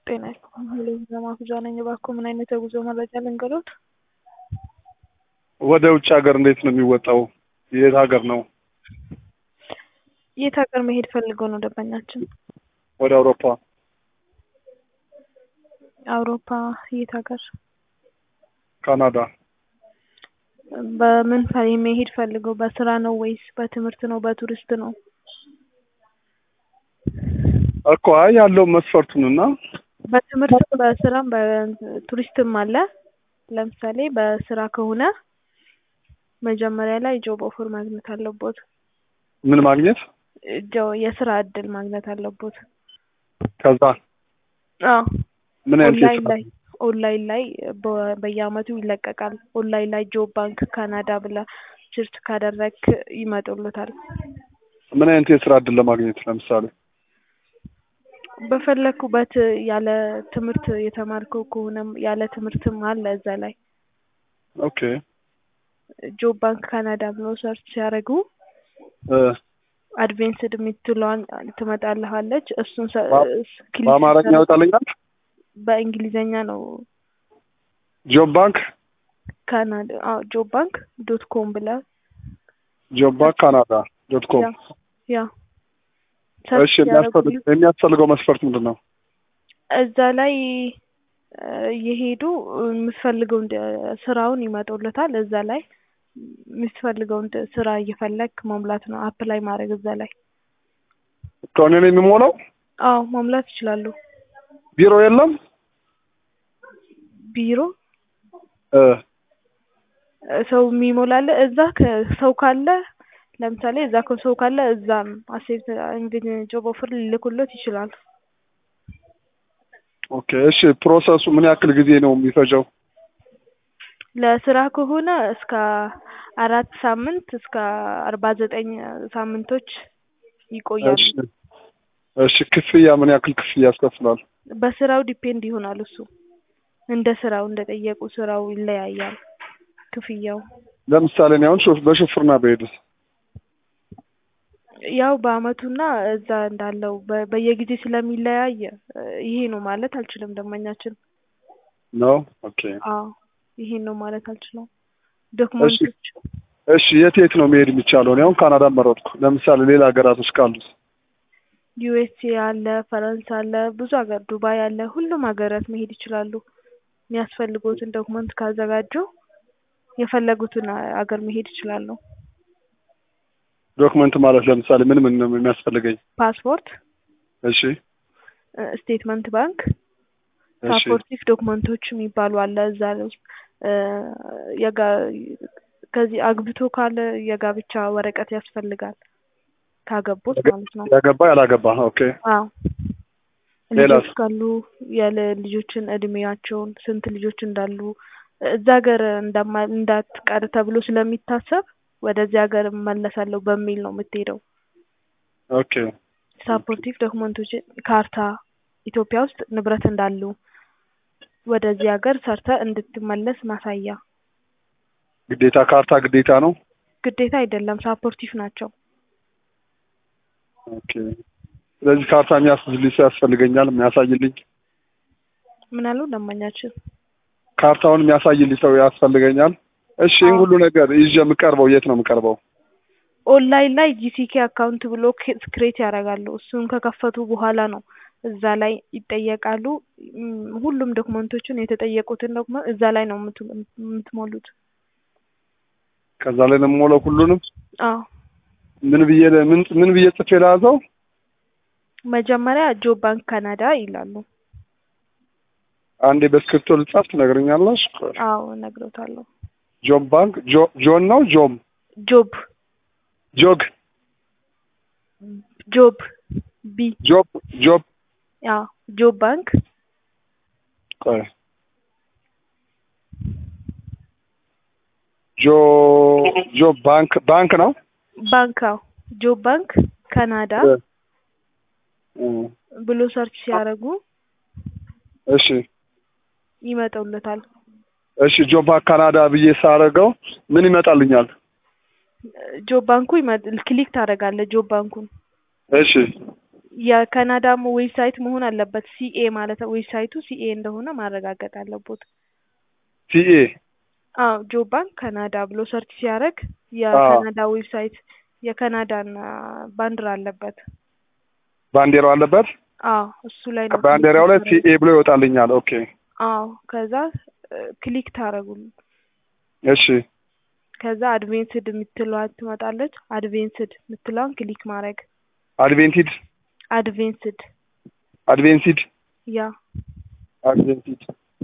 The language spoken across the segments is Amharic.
ጤና ይስጥልኝ ለማፍጃ ነኝ። እባክዎ ምን አይነት የጉዞ መረጃ ልንገሮት? ወደ ውጭ ሀገር እንዴት ነው የሚወጣው? የት ሀገር ነው? የት ሀገር መሄድ ፈልገው ነው ደንበኛችን? ወደ አውሮፓ። አውሮፓ የት ሀገር? ካናዳ። በምን ፈ- መሄድ ፈልገው በስራ ነው ወይስ በትምህርት ነው በቱሪስት ነው? እኮ አይ ያለው መስፈርቱንና በትምህርት በስራም በቱሪስትም አለ። ለምሳሌ በስራ ከሆነ መጀመሪያ ላይ ጆብ ኦፈር ማግኘት አለቦት። ምን ማግኘት ጆ- የስራ እድል ማግኘት አለቦት። ከዛ አዎ ምን አይነት ኦንላይን የስራ ላይ ኦንላይን ላይ በ- በየአመቱ ይለቀቃል። ኦንላይን ላይ ጆብ ባንክ ካናዳ ብላ ሰርች ካደረግክ ይመጡልታል። ምን አይነት የስራ እድል ለማግኘት ለምሳሌ በፈለኩበት ያለ ትምህርት የተማርከው ከሆነም ያለ ትምህርትም አለ እዛ ላይ ኦኬ ጆብ ባንክ ካናዳ ብሎ ሰርች ሲያደርጉ እ አድቬንስድ የምትለዋን ትመጣልሃለች። እሱን ሰ- በ- ክሊክ በአማርኛ ስታደርግ- ያወጣልኛል በእንግሊዘኛ ነው ጆብ ባንክ ካናዳ አዎ ጆብ ባንክ ዶት ኮም ብላ ጆብ ባንክ ካናዳ ዶት ኮም ያ ያ ሰርች እሺ ሲያደርጉ የሚያስፈልግ የሚያስፈልገው መስፈርት ምንድን ነው እዛ ላይ እ የሄዱ የምትፈልገውን ደ- ስራውን ይመጡልታል። እዛ ላይ የምትፈልገውን ደ- ስራ እየፈለግ መሙላት ነው። አፕላይ ማድረግ እዛ ላይ ከሆነ ነው የሚሞላው አዎ መሙላት ይችላሉ። ቢሮ የለም ቢሮ እ እ ሰው የሚሞላለ እዛ ከ- ሰው ካለ ለምሳሌ እዛ ከሰው ካለ እዛም አሴፕት ጆብ ኦፈር ሊልኩለት ይችላል። ኦኬ እሺ ፕሮሰሱ ምን ያክል ጊዜ ነው የሚፈጀው ለስራ ከሆነ እስከ አራት ሳምንት እስከ አርባ ዘጠኝ ሳምንቶች ይቆያሉ። እሺ እሺ ክፍያ ምን ያክል ክፍያ ያስከፍላል በስራው ዲፔንድ ይሆናል። እሱ እንደ ስራው እንደ ጠየቁ ስራው ይለያያል ክፍያው። ለምሳሌ እኔ አሁን ሾፍ- በሹፍርና በሄድስ ያው በአመቱና እዛ እንዳለው በ- በየጊዜ ስለሚለያይ እ ይሄ ነው ማለት አልችልም። ደንበኛችን ነው ኦኬ አዎ ይሄን ነው ማለት አልችልም። ዶክመንቶች እሺ የት የት ነው መሄድ የሚቻለው እኔ አሁን ካናዳ መረጥኩ ለምሳሌ ሌላ ሀገራቶች ካሉት ዩኤስኤ አለ፣ ፈረንሳይ አለ፣ ብዙ ሀገር ዱባይ አለ። ሁሉም ሀገራት መሄድ ይችላሉ። የሚያስፈልጉትን ዶክመንት ካዘጋጁ የፈለጉትን አ- ሀገር መሄድ ይችላሉ። ዶክመንት ማለት ለምሳሌ ምን ምን ነው የሚያስፈልገኝ ፓስፖርት፣ እሺ እ ስቴትመንት ባንክ፣ እሺ ሳፖርቲቭ ዶክመንቶች የሚባሉ አለ እዛ ውስጥ እ የጋ ከዚህ አግብቶ ካለ የጋብቻ ወረቀት ያስፈልጋል ካገቡት ማለት ነው። ያገባ ያላገባ ኦኬ አዎ ሌላስ? ልጆች ካሉ ያለ ልጆችን እድሜያቸውን ስንት ልጆች እንዳሉ እዛ ሀገር እንደማ እንዳትቀር ተብሎ ስለሚታሰብ ወደዚህ ሀገር እመለሳለሁ በሚል ነው የምትሄደው። ኦኬ ሳፖርቲቭ ዶክመንቶች ካርታ፣ ኢትዮጵያ ውስጥ ንብረት እንዳሉ ወደዚህ ሀገር ሰርተ እንድትመለስ ማሳያ። ግዴታ ካርታ ግዴታ ነው ግዴታ አይደለም፣ ሳፖርቲቭ ናቸው። ኦኬ ስለዚህ ካርታ የሚያስይዝልኝ ሰው ያስፈልገኛል የሚያሳይልኝ ምን አሉ ደንበኛችን? ካርታውን የሚያሳይልኝ ሰው ያስፈልገኛል እሺ ይህን አዎ። ሁሉ ነገር ይዤ የምቀርበው የት ነው የምቀርበው ኦንላይን ላይ ጂሲኬ አካውንት ብሎ ክሬት ያደርጋሉ። እሱን ከከፈቱ በኋላ ነው እዛ ላይ ይጠየቃሉ። እም፣ ሁሉም ዶክመንቶችን የተጠየቁትን ዶክመንት እዛ ላይ ነው የምት- የምትሞሉት። ከዛ ላይ ነው የምሞላው ሁሉንም አዎ ምን ብዬ ምን ምን ብዬ ጽፌ ለያዘው መጀመሪያ ጆብ ባንክ ካናዳ ይላሉ። አንዴ በስክሪፕቶ ልጻፍ ትነግረኛለሽ አዎ እነግሮታለሁ። ጆብ ባንክ ጆ- ጆን ነው ጆም ጆብ ጆግ ጆብ ቢ ጆብ ጆብ አዎ ጆብ ባንክ ቆይ ጆ ጆብ ባንክ ባንክ ነው ባንክ አዎ ጆብ ባንክ ካናዳ እ፣ ብሎ ሰርች ሲያደርጉ እሺ ይመጣውለታል። እሺ ጆብ ባንክ ካናዳ ብዬ ሳረገው ምን ይመጣልኛል ጆብ ባንኩ ይመጥ ክሊክ ታደርጋለህ ጆብ ባንኩን እሺ የካናዳም ዌብሳይት መሆን አለበት። ሲኤ ማለት ዌብሳይቱ ሲኤ እንደሆነ ማረጋገጥ አለቦት። ሲኤ አዎ ጆብ ባንክ ካናዳ ብሎ ሰርች ሲያደርግ የካናዳ ዌብሳይት የካናዳን ባንዲራ አለበት። ባንዲራው አለበት። አዎ እሱ ላይ ነው። ባንዲራው ላይ ሲኤ ብሎ ይወጣልኛል። ኦኬ አዎ ከዛ ክሊክ ታረጉል። እሺ ከዛ አድቬንስድ የምትለዋን ትመጣለች። አድቬንስድ የምትለዋን ክሊክ ማድረግ አድቬንቲድ አድቬንስድ አድቬንሲድ ያ አድቬንሲድ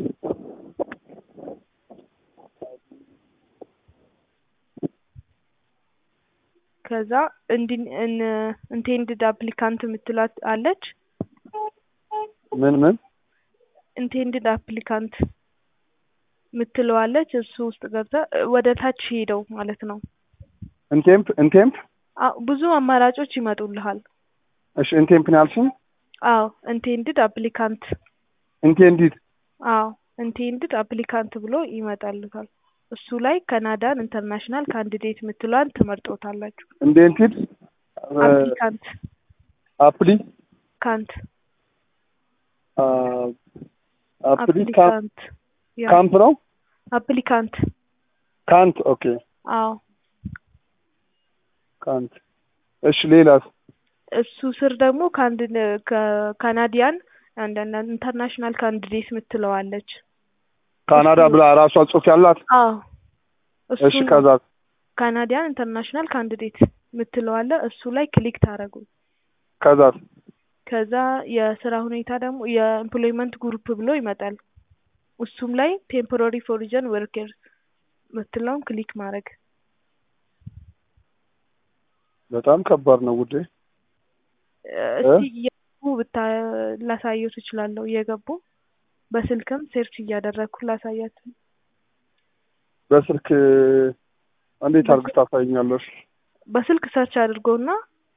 ከዛ እንዲ ኢንቴንድድ አፕሊካንት የምትላት አለች። ምን ምን ኢንቴንድድ አፕሊካንት ምትለዋለች እሱ ውስጥ ገብተ ወደ ታች ሄደው ማለት ነው። ኢንቴምፕ ኢንቴምፕ አዎ ብዙ አማራጮች ይመጡልሃል። እሺ ኢንቴምፕ ነው ያልሽኝ? አዎ ኢንቴንድድ አፕሊካንት ኢንቴንዲድ አዎ ኢንቴንድድ አፕሊካንት ብሎ ይመጣልታል። እሱ ላይ ካናዳን ኢንተርናሽናል ካንዲዴት የምትለዋን ትመርጦታላችሁ። ኢንቴንቲድ አፕሊካንት አፕሊ ካንት አፕሊ አፕሊካንት ያ ካምፕ ነው አፕሊካንት ካንት ኦኬ አዎ ካንት እሺ ሌላስ እሱ ስር ደግሞ ካንድ ካናዲያን አንዳንድ ኢንተርናሽናል ካንዲዴት ምትለዋለች። ካናዳ ብላ ራሷ ጽሑፍ ያላት አዎ እሺ እሱ ከዛ ካናዲያን ኢንተርናሽናል ካንዲዴት ምትለዋለ እሱ ላይ ክሊክ ታደረጉ። ከዛ ከዛ የስራ ሁኔታ ደግሞ የኤምፕሎይመንት ግሩፕ ብሎ ይመጣል። እሱም ላይ ቴምፖራሪ ፎሪጀን ወርከር ምትለውን ክሊክ ማድረግ በጣም ከባድ ነው ውዴ። እስቲ እየገቡ ብታ ላሳየው ትችላለሁ። እየገቡ በስልክም ሴርች እያደረግኩ ላሳያት። በስልክ እንዴት አድርግሽ ታሳይኛለሽ? በስልክ ሰርች አድርጎና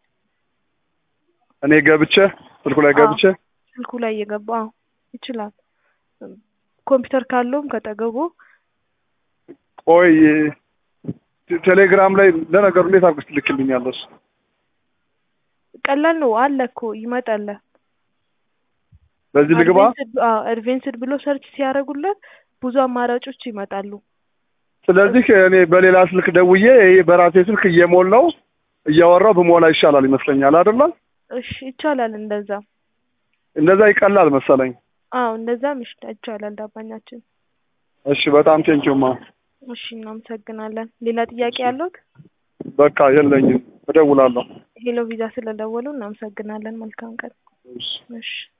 እኔ ገብቼ ስልኩ ላይ ገብቼ ስልኩ ላይ እየገባ አዎ ይችላል። ኮምፒውተር ካለውም ከጠገቡ ቆይ ቴሌግራም ላይ ለነገሩ እንዴት አድርገሽ ትልክልኛለሽ? ቀላል ነው አለ እኮ ይመጣል። በዚህ ልግባ? አድቬንስድ ብሎ ሰርች ሲያደርጉለት ብዙ አማራጮች ይመጣሉ። ስለዚህ እኔ በሌላ ስልክ ደውዬ ይሄ በራሴ ስልክ እየሞላው እያወራው ብሞላ ይሻላል ይመስለኛል አይደለ? እሺ ይቻላል። እንደዛ እንደዛ ይቀላል መሰለኝ። አዎ እንደዛም ይሽ- ይቻላል። ዳባኛችን እሺ በጣም ቴንኪውማ። እሺ እናመሰግናለን። ሌላ ጥያቄ ያለዎት? በቃ የለኝም፣ እደውላለሁ። ሄሎ ቪዛ ስለደወሉ እናመሰግናለን። መልካም ቀን። እሺ። እሺ